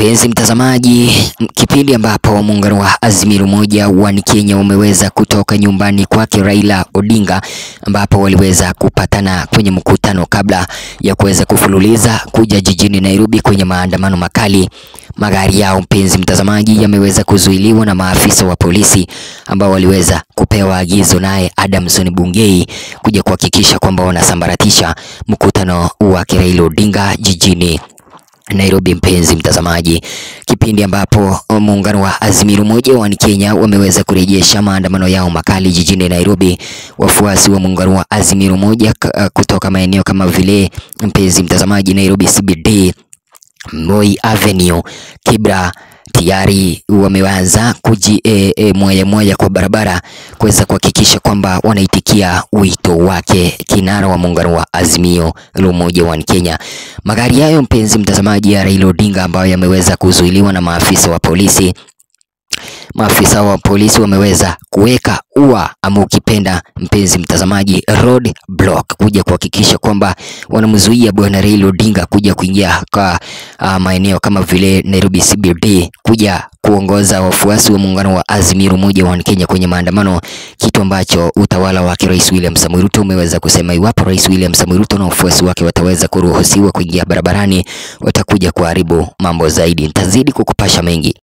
Mpenzi mtazamaji, kipindi ambapo muungano wa Azimio Umoja wa Kenya umeweza kutoka nyumbani kwake Raila Odinga, ambapo waliweza kupatana kwenye mkutano kabla ya kuweza kufululiza kuja jijini Nairobi kwenye maandamano makali. Magari yao mpenzi mtazamaji, yameweza kuzuiliwa na maafisa wa polisi ambao waliweza kupewa agizo naye Adamson Bungei kuja kuhakikisha kwamba wanasambaratisha mkutano wa Raila Odinga jijini Nairobi. Mpenzi mtazamaji, kipindi ambapo muungano wa Azimio Umoja wa Kenya wameweza kurejesha maandamano yao makali jijini Nairobi, wafuasi wa muungano wa Azimio Umoja kutoka maeneo kama vile, mpenzi mtazamaji, Nairobi CBD, Moi Avenue, Kibra tayari wameanza kuji e, e, moya moya kwa barabara kuweza kuhakikisha kwamba wanaitikia wito wake kinara wa muungano wa Azimio la Umoja wa Kenya. Magari hayo mpenzi mtazamaji, ya Raila Odinga ambayo yameweza kuzuiliwa na maafisa wa polisi maafisa wa polisi wameweza kuweka ua ama ukipenda mpenzi mtazamaji, road block kuja kuhakikisha kwamba wanamzuia bwana Raila Odinga kuja kuingia kwa uh, maeneo kama vile Nairobi CBD kuja kuongoza wafuasi wa muungano wa Azimio Umoja wa Kenya kwenye maandamano, kitu ambacho utawala wake Rais William Samoei Ruto umeweza kusema iwapo Rais William Samoei Ruto na wafuasi wake wataweza kuruhusiwa kuingia barabarani, watakuja kuharibu mambo zaidi. Nitazidi kukupasha mengi.